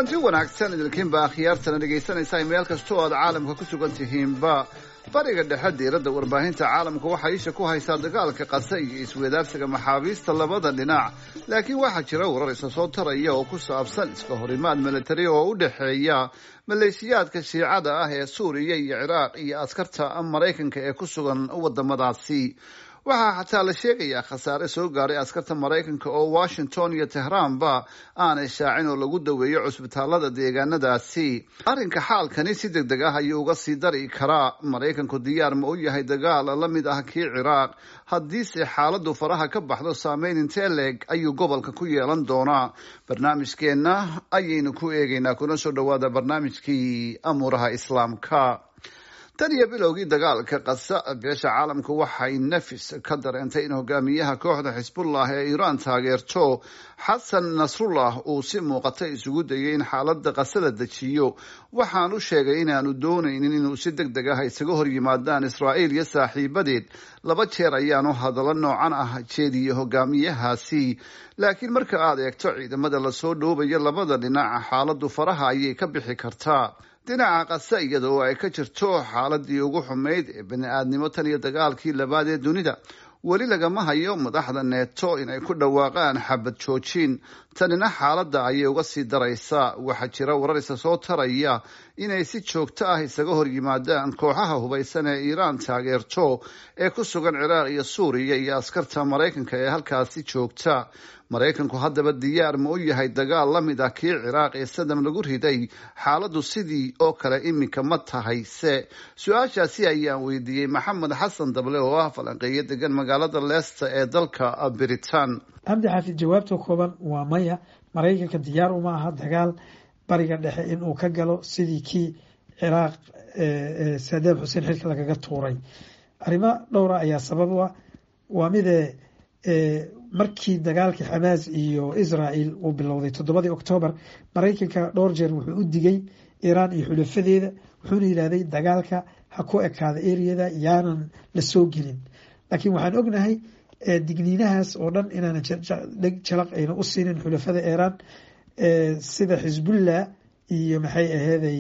kulanti wanaagsan idinkiinba akhyaartana dhegaysanaysaa meel kastoo aad caalamka ku sugan tihiinba bariga dhexe diiradda warbaahinta caalamka waxaa isha ku haysaa dagaalka qase iyo iswadaarsiga maxaabiista labada dhinac laakiin waxaa jira warar isa soo taraya oo ku saabsan iska horimaad militari oo u dhexeeya maleeshiyaadka shiicada ah ee suuriya iyo ciraaq iyo askarta maraykanka ee ku sugan wadamadaasi waxaa xataa la sheegayaa khasaare soo gaaray askarta maraykanka oo washington iyo tehraanba aanay shaacin oo lagu daweeyo cusbitaalada deegaanadaasi arrinka xaalkani si deg deg ah ayuu uga sii dari karaa maraykanku diyaar ma u yahay dagaal la mid ah kii ciraaq haddiise xaaladdu faraha ka baxdo saameyn intee leeg ayuu gobolka ku yeelan doonaa barnaamijkeenna ayaynu ku eegaynaa kuna soo dhowaada barnaamijkii amuuraha islaamka tan iyo bilowgii dagaalka qasa beesha caalamka waxay nafis ka dareentay in hogaamiyaha kooxda xisbullah ee iiraan taageerto xasan nasrullah uu si muuqata isugu dayay in xaaladda qasada dejiyo waxaan u sheegay inaanu doonaynin inuu si deg deg ah isaga hor yimaadaan israa'iil iyo saaxiibadeed laba jeer ayaanu hadallo noocan ah jeediyey hogaamiyahaasi laakiin marka aad eegto ciidamada lasoo dhoobayo labada dhinac xaaladdu faraha ayay ka bixi kartaa dhinaca qase iyada oo ay ka jirto xaaladii ugu xumayd ee bani-aadnimo tan iyo dagaalkii labaad ee dunida weli lagama hayo madaxda neeto inay ku dhawaaqaan xabad joojin tanina xaaladda ayay uga sii daraysaa waxaa jira warar isa soo taraya inay si joogto ah isaga hor yimaadaan kooxaha hubaysan ee iiraan taageerto ee ku sugan ciraaq iyo suuriya iyo askarta maraykanka ee halkaasi joogta maraykanku haddaba diyaar ma u yahay dagaal la mid ah kii ciraaq ee sadam lagu riday xaaladdu sidii oo kale iminka ma tahay se su-aashaasi ayaan weydiiyey maxamed xasan dable oo ah falanqeeyo degan magaalada leesta ee dalka britain cabdi xaafid jawaabta kooban waa maya maraykanka diyaar uma aha dagaal bariga dhexe inuu ka galo sidii kii ciraaq saadaam xuseen xilka lagaga tuuray arrimo dhowra ayaa sabab u ah waa midee markii dagaalkii xamaas iyo israel uu bilowday toddobadii oktoobar maraykanka dhowr jeer wuxuu u digay iiraan iyo xulafadeeda wuxuuna yidhahday dagaalka ha ku ekaada eriyada yaanan la soo gelin laakiin waxaan ognahay digniinahaas oo dhan inaanan dheg jalaq ayna u siinin xulafada iiraan sida xisbullah iyo maxay aheeday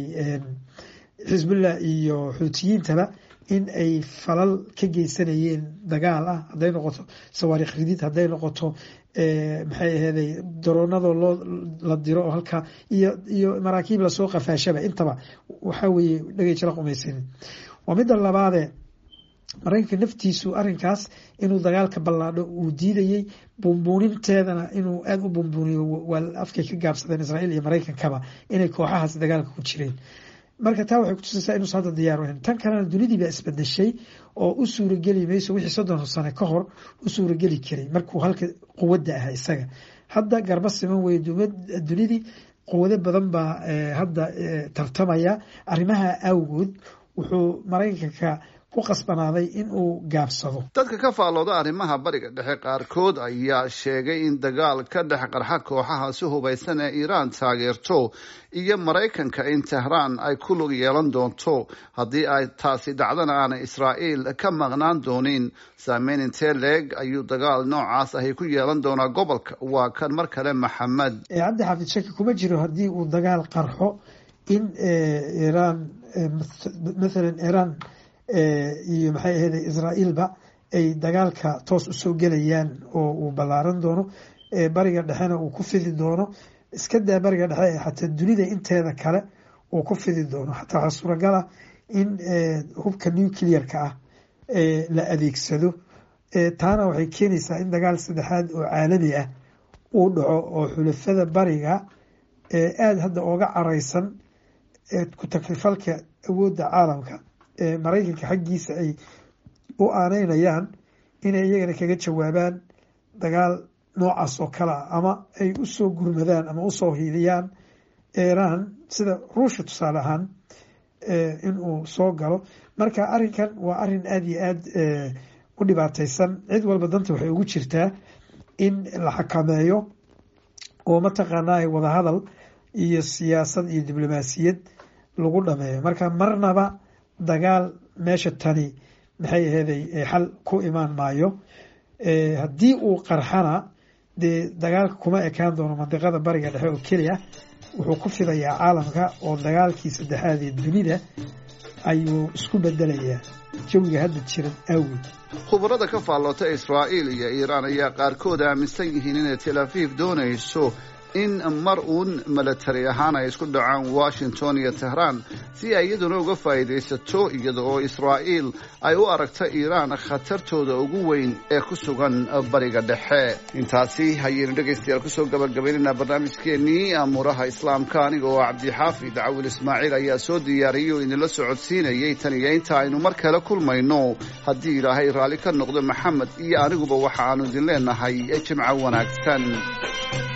xisbullah iyo xuutiyiintaba in ay falal ka geysanayeen dagaal ah hadday noqoto sawaariikh ridid hadday noqoto maxay aheeday daroonadoo loo la diro oo halkaa iyo iyo maraakiib lasoo qafaashaba intaba waxaa weeye dhagay jala qumaysanin waa midda labaadee maraykanka naftiisu arrinkaas inuu dagaalka ballaadho uu diidayey bumbuuninteedana inuu aada u bumbuuniyo waa afkay ka gaabsadeen israa'iil iyo maraykankaba inay kooxahaas dagaalka ku jireen marka taa waxay kutusaysaa inuusa hadda diyaar ahayn tan kalena dunidiibaa isbedeshay oo u suurageli mayso wixii soddon sane ka hor u suurageli karay markuu halka quwadda ahaa isaga hadda garba siman weye dunidii quwado badan baa hadda tartamaya arrimaha awgood wuxuu maraykanka ku qasbanaaday in uu gaabsado dadka ka faallooda arrimaha bariga dhexe qaarkood ayaa sheegay in dagaal ka dhex qarxa kooxaha si hubaysan ee iiraan taageerto iyo maraykanka in tehraan ay ku lug yeelan doonto haddii ay taasi dhacdana aanay israa'iil ka maqnaan doonin saameyn intee leeg ayuu dagaal noocaas ahi ku yeelan doonaa gobolka waa kan mar kale maxamed cabdi xaafid shaki kuma jiro haddii uu dagaal qarxo in iiraan mathalan iiraan iyo maxay aheyd israa'iilba ay dagaalka toos usoo gelayaan oo uu ballaaran doono bariga dhexena uu ku fidi doono iska daa bariga dhexe xataa dunida inteeda kale uu ku fidi doono xataa waxaa suuragala in hubka nuclearka ah la adeegsado taana waxay keenaysaa in dagaal saddexaad oo caalami ah uu dhaco oo xulafada bariga aada hadda ooga careysan ku takrifalka awoodda caalamka maraykanka xaggiisa ay u aaneynayaan inay iyagana kaga jawaabaan dagaal noocaas oo kale ah ama ay usoo gurmadaan ama usoo hiidiyaan iiraan sida ruushya tusaale ahaan in uu soo galo marka arrinkan waa arrin aada iyo aada u dhibaateysan cid walba danta waxay ugu jirtaa in la xakameeyo oo mataqaanaa wadahadal iyo siyaasad iyo diblomaasiyad lagu dhameeyo marka marnaba dagaal meesha tani maxay aheeday xal ku imaan maayo haddii uu qarxana dee dagaalka kuma ekaan doono mandiqada bariga dhexe oo keliya wuxuu ku fidayaa caalamka oo dagaalkii saddexaad ee dunida ayuu isku bedelayaa jawiga hadda jiran awgeed khubarada ka faalloota israa'iil iyo iiraan ayaa qaarkood aaminsan yihiin inay tel aviv doonayso in mar uun milatari ahaan ay isku dhacaan washington iyo tehraan si ay iyaduna uga faa'iidaysato iyada oo israa'iil ay u aragto iiraan khatartooda ugu weyn ee ku sugan bariga dhexe intaasi hayaynu dhegaystayaal kusoo gabagabaynaynaa barnaamijkeennii amuuraha islaamka aniga oo cabdixaafid cawil ismaaciil ayaa soo diyaariyey oo idinla socodsiinayay tan iyo inta aynu mar kale kulmayno haddii ilaahay raalli ka noqdo maxamed iyo aniguba waxa aanu idin leenahay jimco wanaagsan